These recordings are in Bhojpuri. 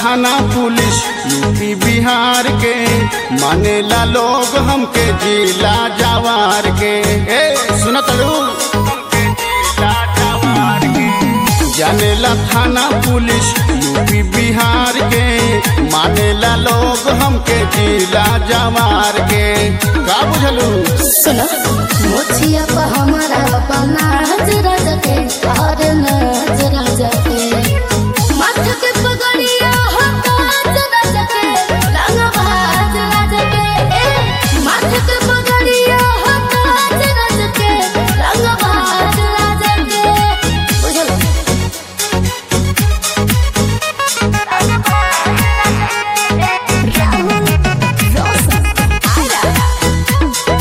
थाना पुलिस यूपी बिहार के मानेला लोग हमके जिला जवार के ए सुनत जानेला थाना पुलिस यूपी बिहार के मानेला लोग हमके जिला जवार के का बुझलू सुनो मोचिया पर हमारा बना जरा जके और नजरा जके माथ के पगड़िया होता जरा जके रंग बाजरा जके ए माथ के पगड़िया होता जरा जके रंग बाजरा जके बुझल राहुल रोशन आरा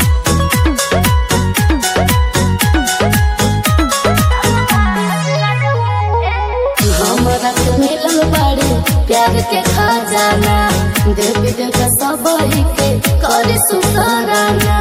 हमरा के मिलल बाड़ी प्यार के खजाना देवी देवता सब के करे सुकराना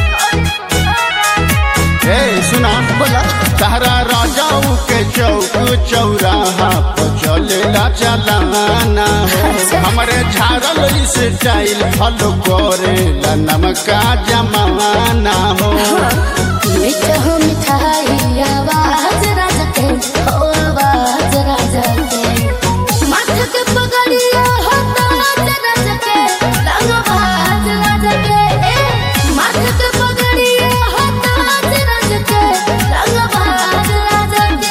ए सुना बोलो तारा राजाऊ के चौक चौराहा पर चलेला चलाना हो हमरे झाड़ल स्टाइल फॉलो करेला नमका जमाना हो मीठा हो मिठाई आवाज राजा के हो आवाज राजा के माथ के पगड़िया होता राजा के रंग बाज राजा के ए माथ के पगड़िया होता राजा के रंग बाज राजा के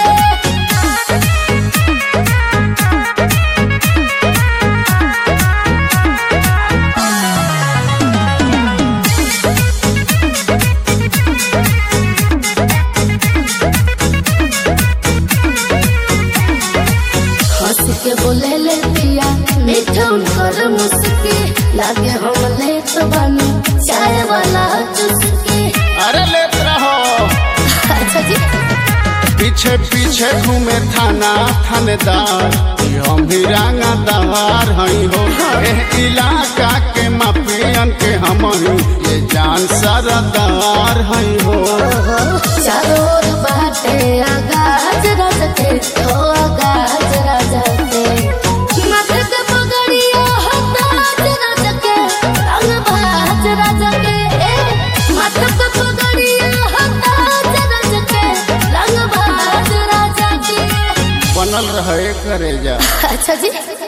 हंस के बोले ले पिया मीठा उनकर मुस्की लागे हम ले तो बानी चाय वाला चुस्की अरे लेत रहो अच्छा जी पीछे पीछे घूमे थाना थानेदार ये हम भी रंगदार हई हो एह इलाका के माफियन के हम ही ये जान सरदार हई हो चारों ओर बाटे आगाज राजा के ओ आगाज राजा के माथे के पगड़िया हताज राजा के रंग बाज राजा के ए माथे के पगड़िया हताज राजा के रंग बाज राजा के बनल रहे करे जा अच्छा जी